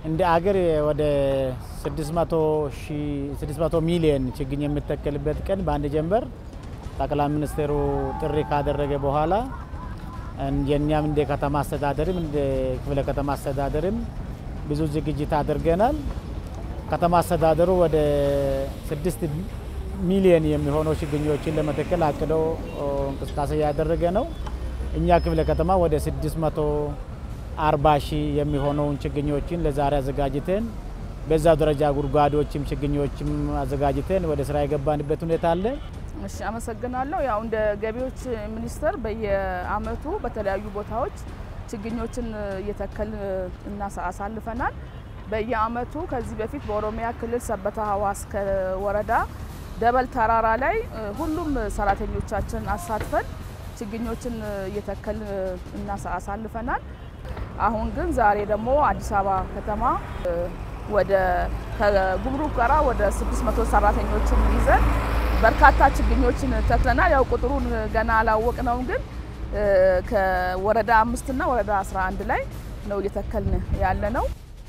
እንደ አገር ወደ 600 ሚሊዮን ችግኝ የሚተከልበት ቀን በአንድ ጀንበር ጠቅላይ ሚኒስትሩ ጥሪ ካደረገ በኋላ የእኛም እንደ ከተማ አስተዳደርም እንደ ክፍለ ከተማ አስተዳደርም ብዙ ዝግጅት አድርገናል። ከተማ አስተዳደሩ ወደ ስድስት ሚሊዮን የሚሆነው ችግኞችን ለመተከል አቅዶ እንቅስቃሴ ያደረገ ነው። እኛ ክፍለ ከተማ ወደ 640 ሺህ የሚሆነውን ችግኞችን ለዛሬ አዘጋጅተን በዛ ደረጃ ጉድጓዶችም ችግኞችም አዘጋጅተን ወደ ስራ የገባንበት ሁኔታ አለ። እሺ አመሰግናለሁ። ያው እንደ ገቢዎች ሚኒስቴር በየአመቱ በተለያዩ ቦታዎች ችግኞችን እየተከል አሳልፈናል። በየአመቱ ከዚህ በፊት በኦሮሚያ ክልል ሰበታ ሀዋስ ወረዳ ደበል ተራራ ላይ ሁሉም ሰራተኞቻችን አሳትፈን ችግኞችን እየተከል አሳልፈናል። አሁን ግን ዛሬ ደግሞ አዲስ አበባ ከተማ ወደ ከጉምሩክ ጋራ ወደ 600 ሰራተኞችን ይዘን በርካታ ችግኞችን ተክለናል። ያው ቁጥሩን ገና አላወቅነውም፣ ግን ከወረዳ አምስትና ወረዳ 11 ላይ ነው እየተከልን ያለ ነው።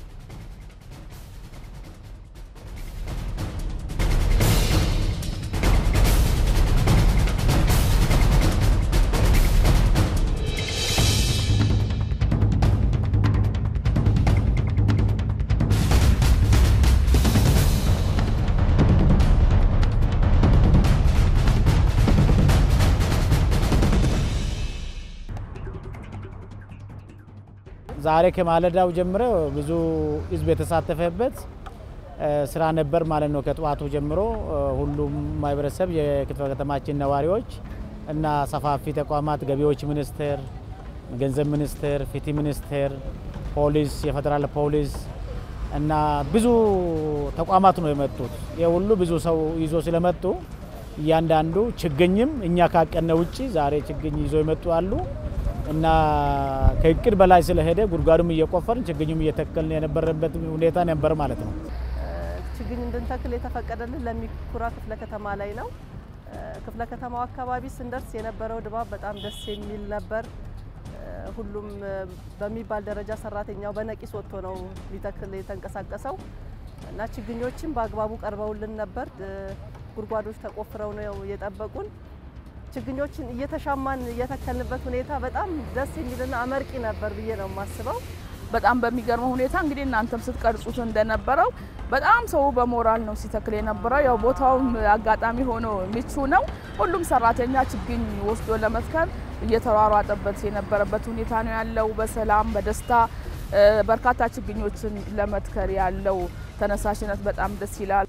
ዛሬ ከማለዳው ጀምሮ ብዙ ህዝብ የተሳተፈበት ስራ ነበር ማለት ነው። ከጠዋቱ ጀምሮ ሁሉም ማህበረሰብ፣ የክፍለ ከተማችን ነዋሪዎች እና ሰፋፊ ተቋማት ገቢዎች ሚኒስቴር፣ ገንዘብ ሚኒስቴር፣ ፍትህ ሚኒስቴር፣ ፖሊስ፣ የፌዴራል ፖሊስ እና ብዙ ተቋማት ነው የመጡት። የሁሉ ብዙ ሰው ይዞ ስለመጡ እያንዳንዱ ችግኝም እኛ ካቀነ ውጭ ዛሬ ችግኝ ይዞ የመጡ አሉ እና ከእቅድ በላይ ስለሄደ ጉድጓዱም እየቆፈርን ችግኙም እየተከልን የነበረበት ሁኔታ ነበር ማለት ነው። ችግኝ እንድንተክል የተፈቀደልን ለሚኩራ ክፍለ ከተማ ላይ ነው። ክፍለ ከተማው አካባቢ ስንደርስ የነበረው ድባብ በጣም ደስ የሚል ነበር። ሁሉም በሚባል ደረጃ ሰራተኛው በነቂስ ወጥቶ ነው ሊተክል የተንቀሳቀሰው እና ችግኞችን በአግባቡ ቀርበውልን ነበር። ጉድጓዶች ተቆፍረው ነው የጠበቁን። ችግኞችን እየተሻማን እየተከልንበት ሁኔታ በጣም ደስ የሚልና አመርቂ ነበር ብዬ ነው የማስበው። በጣም በሚገርመው ሁኔታ እንግዲህ እናንተም ስትቀርጹት እንደነበረው በጣም ሰው በሞራል ነው ሲተክል የነበረው። ያው ቦታውም አጋጣሚ ሆኖ ምቹ ነው። ሁሉም ሰራተኛ ችግኝ ወስዶ ለመትከል እየተሯሯጠበት የነበረበት ሁኔታ ነው ያለው። በሰላም በደስታ በርካታ ችግኞችን ለመትከል ያለው ተነሳሽነት በጣም ደስ ይላል።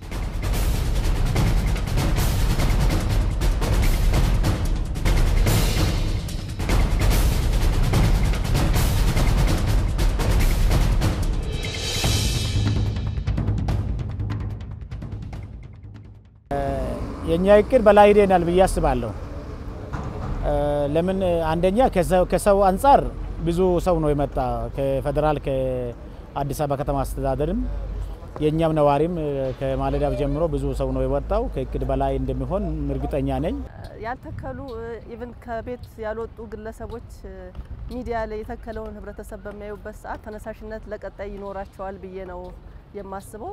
የእኛ እቅድ በላይ ሄደናል ብዬ አስባለሁ። ለምን አንደኛ ከሰው አንጻር ብዙ ሰው ነው የመጣ ከፌዴራል ከአዲስ አበባ ከተማ አስተዳደርም የእኛም ነዋሪም ከማለዳው ጀምሮ ብዙ ሰው ነው የወጣው። ከእቅድ በላይ እንደሚሆን እርግጠኛ ነኝ። ያልተከሉ ኢቭን ከቤት ያልወጡ ግለሰቦች ሚዲያ ላይ የተከለውን ህብረተሰብ በሚያዩበት ሰዓት ተነሳሽነት ለቀጣይ ይኖራቸዋል ብዬ ነው የማስበው።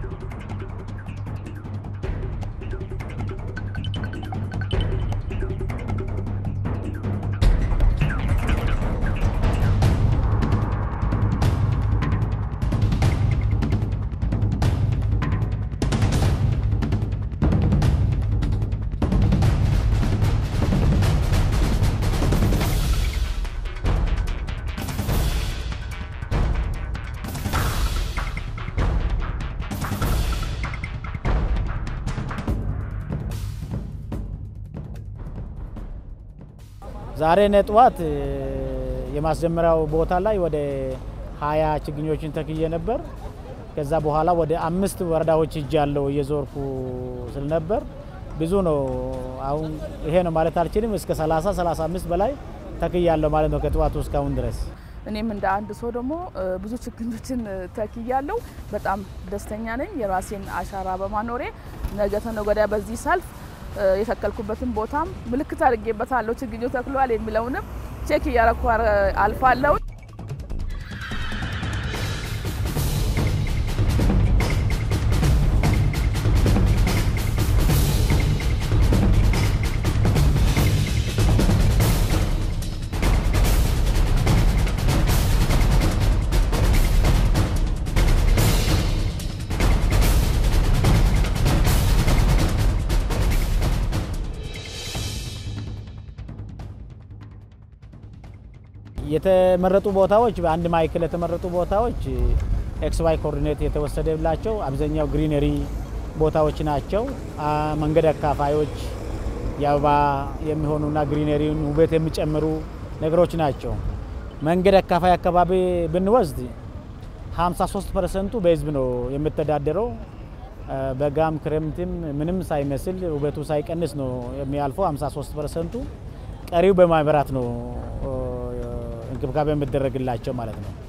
ዛሬ ነጥዋት የማስጀመሪያው ቦታ ላይ ወደ ሀያ ችግኞችን ተክዬ ነበር። ከዛ በኋላ ወደ አምስት ወረዳዎች እጅ ያለው እየዞርኩ ስለነበር ብዙ ነው። አሁን ይሄ ነው ማለት አልችልም። እስከ 30 35 በላይ ተክያለሁ ማለት ነው ከጠዋቱ እስካሁን ድረስ። እኔም እንደ አንድ ሰው ደግሞ ብዙ ችግኞችን ተክያለሁ። በጣም ደስተኛ ነኝ የራሴን አሻራ በማኖሬ ነገ ተነገ ወዲያ በዚህ ሰልፍ የተከልኩበትን ቦታም ምልክት አድርጌበታለሁ። ችግኙ ተክሏል የሚለውንም ቼክ እያረኩ አልፋለሁ። የተመረጡ ቦታዎች በአንድ ማዕከል የተመረጡ ቦታዎች ኤክስ ዋይ ኮኦርዲኔት የተወሰደላቸው አብዛኛው ግሪነሪ ቦታዎች ናቸው። መንገድ አካፋዮች የአበባ የሚሆኑና ግሪነሪን ውበት የሚጨምሩ ነገሮች ናቸው። መንገድ አካፋይ አካባቢ ብንወስድ 53 ፐርሰንቱ በህዝብ ነው የሚተዳደረው። በጋም ክረምትም ምንም ሳይመስል ውበቱ ሳይቀንስ ነው የሚያልፈው 53 ፐርሰንቱ። ቀሪው በማህበራት ነው እንክብካቤ የሚደረግላቸው ማለት ነው።